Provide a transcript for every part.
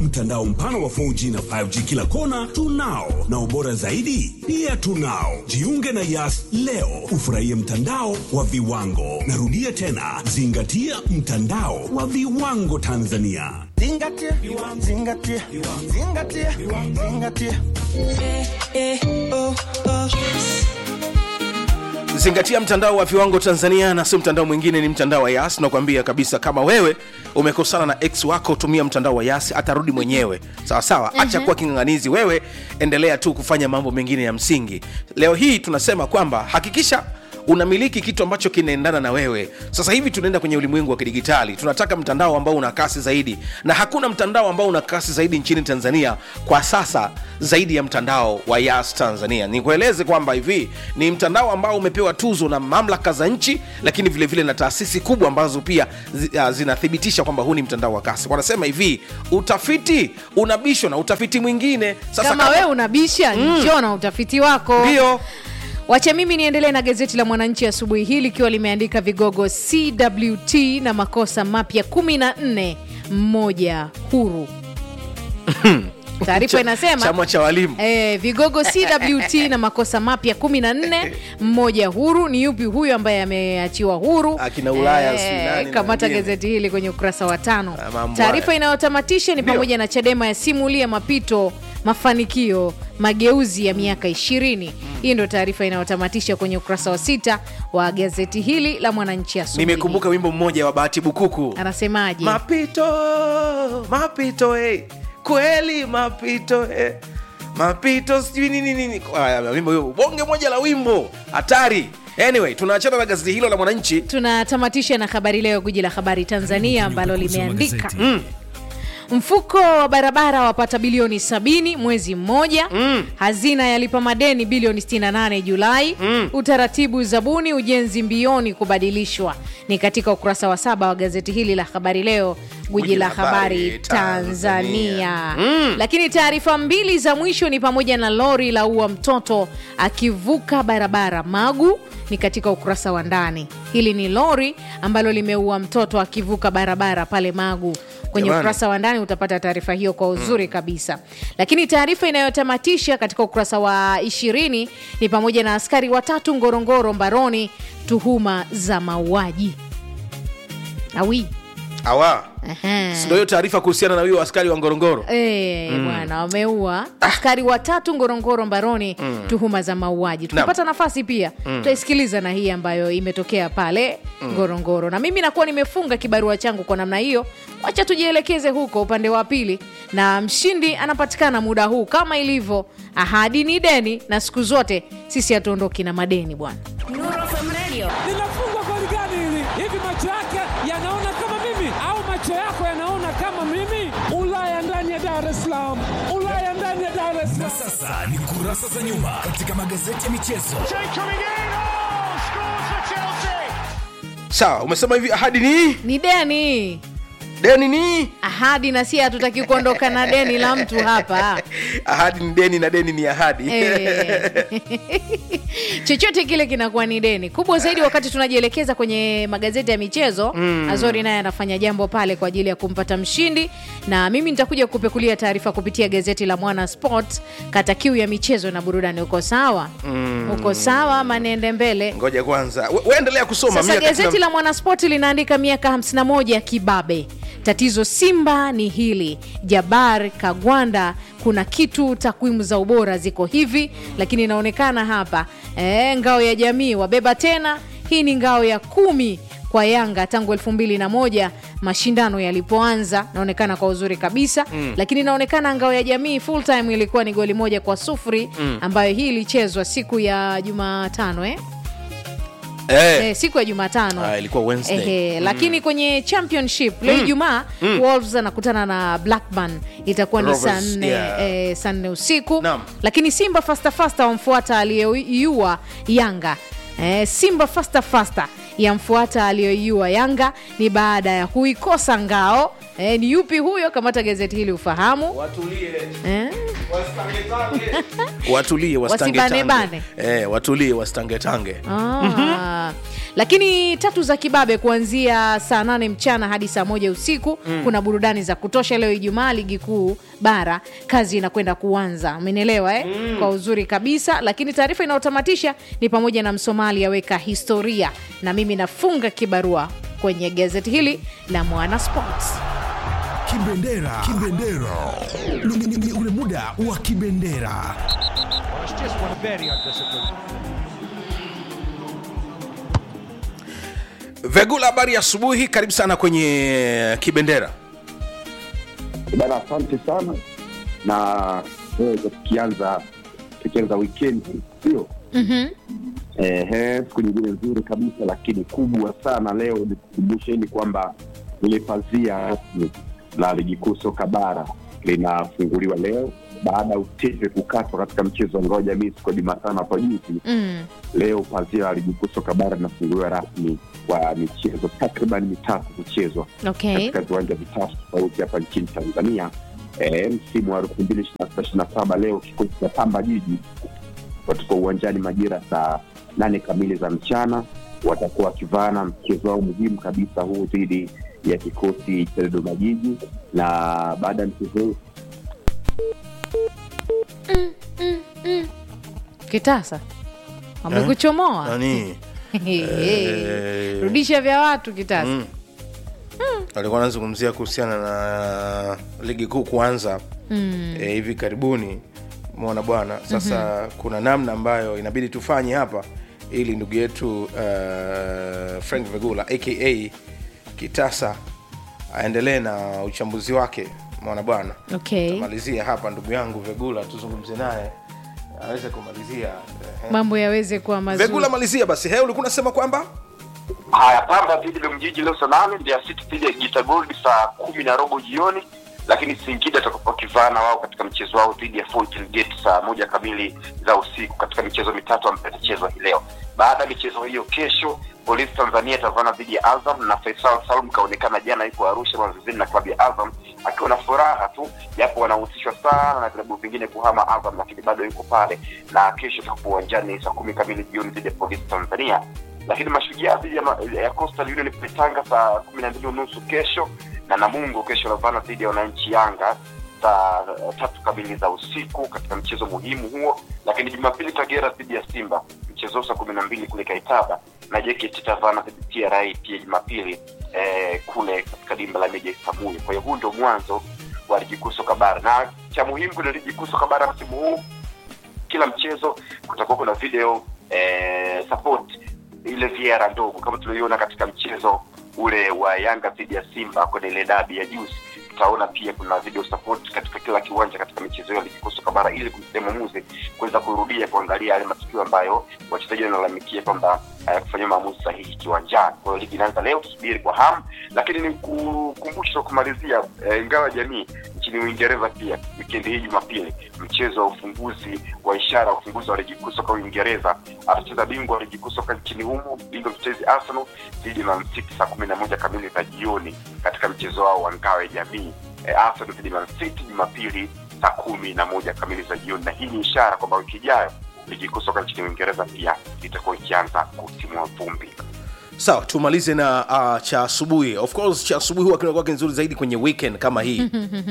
mtandao mpana wa 4G na 5G kila kona tunao, na ubora zaidi pia tunao. Jiunge na Yas leo ufurahie mtandao wa viwango. Narudia tena, zingatia mtandao wa viwango Tanzania. Zingatia, zingatia, zingatia, zingatia. zingatia mtandao wa viwango tanzania na si mtandao mwingine ni mtandao wa yas nakwambia kabisa kama wewe umekosana na ex wako tumia mtandao wa yas atarudi mwenyewe sawa sawa acha kuwa king'ang'anizi wewe endelea tu kufanya mambo mengine ya msingi leo hii tunasema kwamba hakikisha unamiliki kitu ambacho kinaendana na wewe sasa hivi tunaenda kwenye ulimwengu wa kidigitali tunataka mtandao ambao una kasi zaidi na hakuna mtandao ambao una kasi zaidi nchini tanzania kwa sasa zaidi ya mtandao wa yas tanzania nikueleze kwamba hivi ni mtandao ambao umepewa tuzo na mamlaka za nchi lakini vilevile vile na taasisi kubwa ambazo pia zi, uh, zinathibitisha kwamba huu ni mtandao wa kasi wanasema hivi utafiti unabishwa na utafiti mwingine sasa kama wewe unabisha njoo na utafiti wako ndio wacha mimi niendelee na gazeti la mwananchi asubuhi hii likiwa limeandika vigogo cwt na makosa mapya 14 mmoja huru taarifa inasema chama cha walimu E, vigogo CWT na makosa mapya 14 mmoja huru. Ni yupi huyo ambaye ameachiwa huru? Akina Ulaya, sijui nani na kamata wengine. gazeti hili kwenye ukurasa wa tano. Ah, mambo Taarifa haya. inayotamatisha ni Ndio. pamoja na Chadema yasimulia mapito mafanikio mageuzi ya miaka ishirini. Hii ndio taarifa inayotamatisha kwenye ukurasa wa sita wa gazeti hili la Mwananchi asubuhi. nimekumbuka wimbo mmoja wa bahati bukuku Anasemaje? mapito mapito eh. kweli mapito eh. mapito sijui nini nini Aya, wimbo hiyo bonge moja la wimbo hatari anyway tunaachana na gazeti hilo la mwananchi tunatamatisha na habari leo guji la habari tanzania ambalo limeandika mfuko wa barabara wapata bilioni 70 mwezi mmoja mm. hazina yalipa madeni bilioni 68 julai mm. utaratibu zabuni ujenzi mbioni kubadilishwa ni katika ukurasa wa saba wa gazeti hili la habari leo gwiji la habari tanzania mm. lakini taarifa mbili za mwisho ni pamoja na lori la ua mtoto akivuka barabara magu ni katika ukurasa wa ndani hili ni lori ambalo limeua mtoto akivuka barabara pale magu kwenye Jamani. ukurasa wa ndani utapata taarifa hiyo kwa uzuri kabisa lakini taarifa inayotamatisha katika ukurasa wa ishirini ni pamoja na askari watatu ngorongoro mbaroni tuhuma za mauaji awi awa Aha. sindo hiyo taarifa kuhusiana na huyo askari wa ngorongoro Eh, bwana wameua askari watatu ngorongoro mbaroni tuhuma za mauaji tukipata nafasi pia tutaisikiliza na hii ambayo imetokea pale ngorongoro na mimi nakuwa nimefunga kibarua changu kwa namna hiyo wacha tujielekeze huko upande wa pili na mshindi anapatikana muda huu kama ilivyo ahadi ni deni na siku zote sisi hatuondoki na madeni bwana linafungwa goli gani hili? Hivi macho yake yanaona kama mimi au macho yako yanaona kama mimi? Ulaya ndani ya Dar es Salaam, Ulaya ndani ya Dar es Salaam. Sasa ni kurasa za nyuma katika magazeti ya michezo. sawa umesema hivi ahadi ni ni deni deni ni ahadi na si hatutaki kuondoka na deni la mtu hapa ahadi ni deni na deni ni ahadi Eh. chochote kile kinakuwa ni deni kubwa zaidi wakati tunajielekeza kwenye magazeti ya michezo mm. azori naye anafanya jambo pale kwa ajili ya kumpata mshindi na mimi nitakuja kupekulia taarifa kupitia gazeti la mwana sport kata kiu ya michezo na burudani uko sawa mm. uko sawa ama niende mbele ngoja kwanza We- weendelea kusoma sasa mimi wakati gazeti na- la mwanaspoti linaandika miaka 51 ya kibabe tatizo simba ni hili jabar kagwanda kuna kitu takwimu za ubora ziko hivi lakini inaonekana hapa e, ngao ya jamii wabeba tena hii ni ngao ya kumi kwa yanga tangu elfu mbili na moja mashindano yalipoanza naonekana kwa uzuri kabisa mm. lakini inaonekana ngao ya jamii full time ilikuwa ni goli moja kwa sufuri mm. ambayo hii ilichezwa siku ya jumatano eh? eh, eh, siku ya jumatano Ah, ilikuwa Wednesday. Ehe, lakini kwenye championship leo ijumaa wolves anakutana na blackburn itakuwa ni Rovers, saa nne yeah. eh, saa nne usiku Naam. lakini simba fasta fasta wamfuata aliyeiua yanga eh, simba fasta fasta yamfuata aliyoiua yanga ni baada ya kuikosa ngao eh, ni yupi huyo kamata gazeti hili ufahamu watulie eh? watulie Wasibanebane. wasitangetange eh, watulie wasitangetange Ah. lakini tatu za kibabe kuanzia saa nane mchana hadi saa moja usiku mm. kuna burudani za kutosha leo ijumaa ligi kuu bara kazi inakwenda kuanza umenielewa eh? mm. kwa uzuri kabisa lakini taarifa inayotamatisha ni pamoja na msomali aweka historia na mimi nafunga kibarua kwenye gazeti hili la mwana sports Kibendera. Kibendera. Ni- ni- ni ule muda wa kibendera. vegula habari ya asubuhi karibu sana kwenye kibendera bana asante sana na eh, tukianza tukianza wikendi sio mm-hmm. Ehe, siku nyingine nzuri kabisa lakini kubwa sana leo nikukumbusheni kwamba ile pazia rasmi la ligi kuu soka bara linafunguliwa leo baada ya utepe kukatwa katika mchezo wa ngao jamii siku ya jumatano hapo juzi mm. leo pazia la ligi kuu soka bara linafunguliwa rasmi kwa michezo takriban mitatu kuchezwa okay katika viwanja vitatu tofauti hapa nchini tanzania e, msimu wa elfu mbili ishiri na saba leo kikosi cha pamba jiji watakuwa uwanjani majira saa nane kamili za mchana watakuwa wakivana mchezo wao muhimu kabisa huu dhidi ya kikosi cha dodoma jiji na baada ya mchezo huu kitasa wamekuchomoa nani Eh. rudisha vya watu kitasa Mm. alikuwa anazungumzia kuhusiana na ligi kuu kuanza mm. e, hivi karibuni mona bwana sasa mm-hmm. kuna namna ambayo inabidi tufanye hapa ili ndugu yetu uh, frank vegula aka kitasa aendelee na uchambuzi wake mona bwana okay malizia hapa ndugu yangu vegula tuzungumze naye aweze kumalizia eh, mambo yaweze kuwa mazuri vegula malizia basi he ulikuwa unasema kwamba haya pamba dhidi ya mjiji leo saa nane mbeya city dhidi ya gita gold saa kumi na robo jioni lakini singida atakapokuwa kivana wao katika mchezo wao dhidi ya Fountain gate saa moja kamili za usiku katika michezo mitatu ambayo itachezwa hii leo baada ya michezo hiyo kesho polisi tanzania itavana dhidi ya azam na faisal salum kaonekana jana yuko arusha mazoezini na klabu ya azam akiwa na furaha tu japo wanahusishwa sana na vilabu vingine kuhama azam lakini bado yuko pale na kesho itakuwa uwanjani saa kumi kamili jioni dhidi ya polisi tanzania lakini mashujaa dhidi ya, ma- ya coastal union kule tanga saa kumi na mbili unusu kesho na namungo kesho lavana dhidi ya wananchi yanga saa tatu kamili za usiku katika mchezo muhimu huo lakini jumapili kagera dhidi ya simba mchezo saa kumi na mbili kule kaitaba na jkt tavana dhidi ya tra pia jumapili eh, kule katika dimba la meja isamuyo kwa hiyo huu ndio mwanzo wa ligi kuu soka bara na cha muhimu kwenye ligi kuu soka bara msimu huu kila mchezo kutakuwa kuna video eh, support ile viera ndogo kama tulioiona katika mchezo ule wa yanga dhidi ya simba kwenye ile dabi ya juzi tutaona pia kuna video support katika kila kiwanja katika michezo hiyo ya ligi kuu soka bara ili kumsaidia mwamuzi kuweza kurudia kuangalia yale matukio ambayo wachezaji wanalalamikia kwamba hayakufanyia maamuzi sahihi kiwanjani kwa hiyo ligi inaanza leo tusubiri kwa hamu lakini ni kukumbusha kumalizia eh, ingawa jamii nchini uingereza pia wikendi hii jumapili mchezo wa ufunguzi wa ishara ya ufunguzi wa ligi kuu soka uingereza atacheza bingwa wa ligi kuu soka nchini humo bingwa mtetezi arsenal dhidi ya Man City saa kumi na moja kamili za jioni katika mchezo wao wa ngao ya jamii eh, arsenal dhidi ya Man City jumapili saa kumi na moja kamili za jioni na hii ni ishara kwamba wiki ijayo ligi kuu soka nchini uingereza pia itakuwa ikianza kutimua vumbi sawa tumalize na uh, cha asubuhi of course cha asubuhi huwa kinakuwa nzuri zaidi kwenye weekend kama hii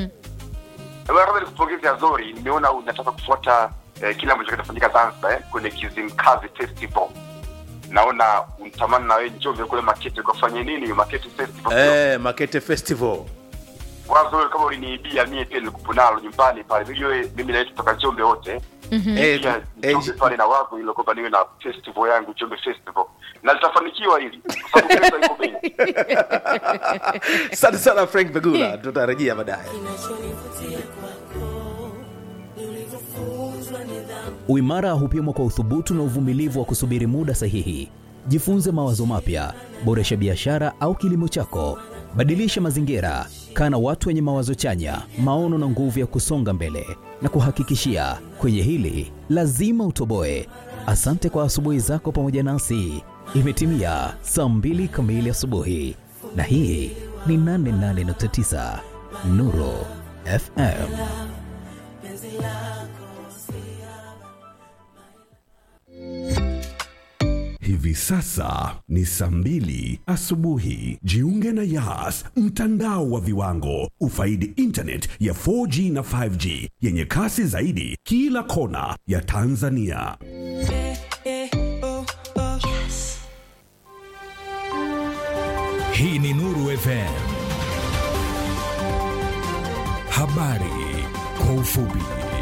labda nikupongeze Azori, nimeona unataka kufuata eh, kile ambacho kinafanyika Zanzibar eh, kwenye Kizimkazi Festival. Naona unatamani na wewe Njombe kule Makete ukafanye nini hiyo Makete Festival? eh, makete festival Wazo wewe kama uliniibia mie pia nilikupo nalo nyumbani pale. Mimi wewe mimi na wewe kutoka Njombe wote. Eh, Pia eh, Njombe pale na wazo ile kwamba niwe na festival yangu Njombe Festival. Na litafanikiwa hili kwa sababu pesa iko bei. asante sana frank begula tutarejea baadaye Uimara hupimwa kwa uthubutu na uvumilivu wa kusubiri muda sahihi. Jifunze mawazo mapya, boresha biashara au kilimo chako, badilisha mazingira, kaa na watu wenye mawazo chanya, maono na nguvu ya kusonga mbele. Na kuhakikishia kwenye hili lazima utoboe. Asante kwa asubuhi zako pamoja nasi. Imetimia saa mbili kamili asubuhi, na hii ni 88.9 Nuru FM. Hivi sasa ni saa mbili asubuhi. Jiunge na Yas, mtandao wa viwango. Ufaidi internet ya 4G na 5G yenye kasi zaidi kila kona ya Tanzania. Hii ni Nuru FM. Habari kwa ufupi.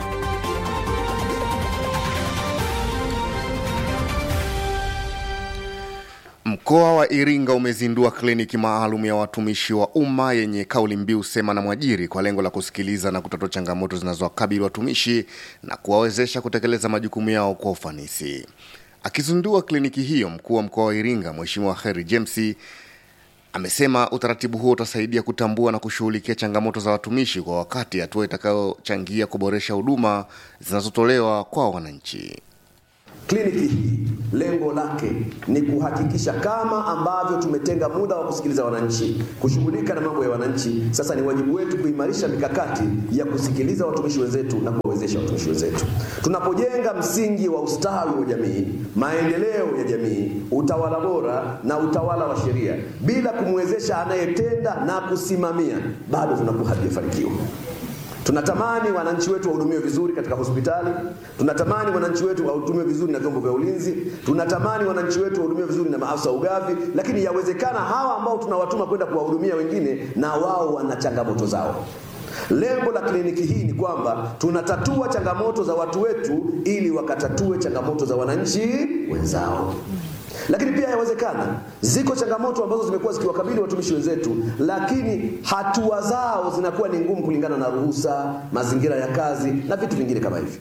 Mkoa wa Iringa umezindua kliniki maalum ya watumishi wa umma yenye kauli mbiu sema na mwajiri kwa lengo la kusikiliza na kutatua changamoto zinazowakabili watumishi na kuwawezesha kutekeleza majukumu yao kwa ufanisi. Akizindua kliniki hiyo, mkuu wa mkoa wa Iringa Mheshimiwa Heri James amesema utaratibu huo utasaidia kutambua na kushughulikia changamoto za watumishi kwa wakati, hatua itakayochangia kuboresha huduma zinazotolewa kwa wananchi. Kliniki hii lengo lake ni kuhakikisha kama ambavyo tumetenga muda wa kusikiliza wananchi, kushughulika na mambo ya wananchi, sasa ni wajibu wetu kuimarisha mikakati ya kusikiliza watumishi wenzetu na kuwawezesha watumishi wenzetu. Tunapojenga msingi wa ustawi wa jamii, maendeleo ya jamii, utawala bora na utawala wa sheria, bila kumwezesha anayetenda na kusimamia, bado tunakuwa hatujafanikiwa. Tunatamani wananchi wetu wahudumiwe vizuri katika hospitali, tunatamani wananchi wetu wahudumiwe vizuri na vyombo vya ulinzi, tunatamani wananchi wetu wahudumiwe vizuri na maafisa wa ugavi, lakini yawezekana hawa ambao tunawatuma kwenda kuwahudumia wengine na wao wana changamoto zao. Lengo la kliniki hii ni kwamba tunatatua changamoto za watu wetu ili wakatatue changamoto za wananchi wenzao. Lakini pia yawezekana ziko changamoto ambazo zimekuwa zikiwakabili watumishi wenzetu, lakini hatua zao zinakuwa ni ngumu kulingana na ruhusa, mazingira ya kazi na vitu vingine kama hivyo.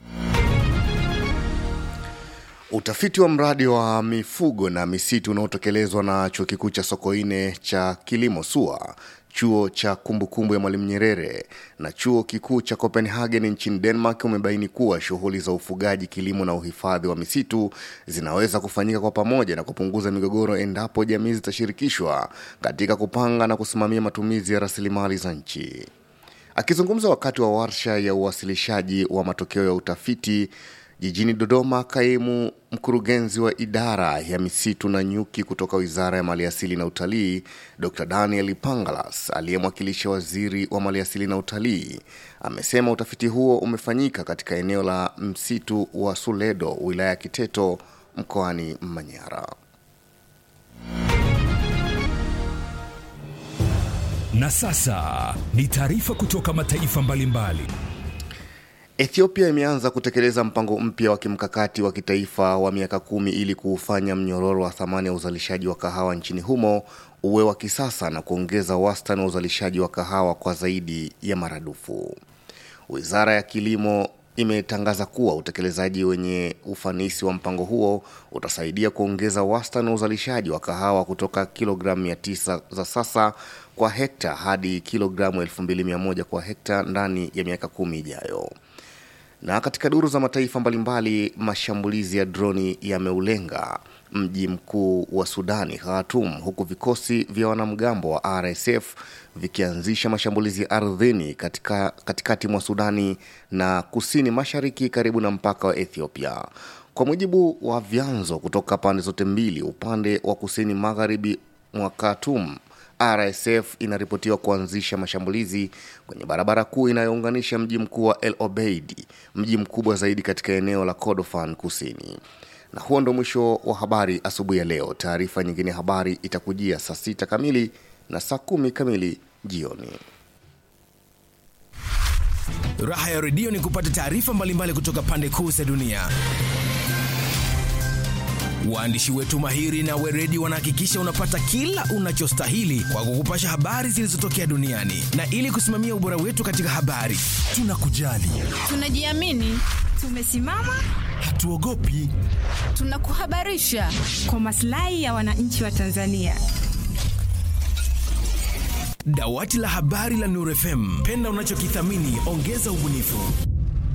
Utafiti wa mradi wa mifugo na misitu unaotekelezwa na chuo kikuu cha Sokoine cha kilimo SUA, chuo cha kumbukumbu ya Mwalimu Nyerere na chuo kikuu cha Copenhagen nchini Denmark umebaini kuwa shughuli za ufugaji, kilimo na uhifadhi wa misitu zinaweza kufanyika kwa pamoja na kupunguza migogoro endapo jamii zitashirikishwa katika kupanga na kusimamia matumizi ya rasilimali za nchi. Akizungumza wakati wa warsha ya uwasilishaji wa matokeo ya utafiti jijini Dodoma, kaimu mkurugenzi wa idara ya misitu na nyuki kutoka Wizara ya Maliasili na Utalii, Dr. Daniel Pangalas, aliyemwakilisha waziri wa Maliasili na Utalii, amesema utafiti huo umefanyika katika eneo la msitu wa Suledo, wilaya ya Kiteto, mkoani Manyara. Na sasa ni taarifa kutoka mataifa mbalimbali. Ethiopia imeanza kutekeleza mpango mpya wa kimkakati wa kitaifa wa miaka kumi ili kuufanya mnyororo wa thamani ya uzalishaji wa kahawa nchini humo uwe wa kisasa na kuongeza wastani wa uzalishaji wa kahawa kwa zaidi ya maradufu. Wizara ya Kilimo imetangaza kuwa utekelezaji wenye ufanisi wa mpango huo utasaidia kuongeza wastani wa uzalishaji wa kahawa kutoka kilogramu 900 za sasa kwa hekta hadi kilogramu 2100 kwa hekta ndani ya miaka kumi ijayo. Na katika duru za mataifa mbalimbali, mashambulizi ya droni yameulenga mji mkuu wa Sudani, Khartoum, huku vikosi vya wanamgambo wa RSF vikianzisha mashambulizi ya ardhini katika, katikati mwa Sudani na kusini mashariki karibu na mpaka wa Ethiopia. Kwa mujibu wa vyanzo kutoka pande zote mbili, upande wa kusini magharibi mwa Khartoum RSF inaripotiwa kuanzisha mashambulizi kwenye barabara kuu inayounganisha mji mkuu wa El Obeid, mji mkubwa zaidi katika eneo la Kordofan kusini. Na huo ndo mwisho wa habari asubuhi ya leo. Taarifa nyingine ya habari itakujia saa sita kamili na saa kumi kamili jioni. Raha ya redio ni kupata taarifa mbalimbali kutoka pande kuu za dunia. Waandishi wetu mahiri na weredi wanahakikisha unapata kila unachostahili kwa kukupasha habari zilizotokea duniani, na ili kusimamia ubora wetu katika habari, tunakujali, tunajiamini, tumesimama, hatuogopi, tunakuhabarisha kwa maslahi ya wananchi wa Tanzania. Dawati la habari la Nuru FM, penda unachokithamini, ongeza ubunifu.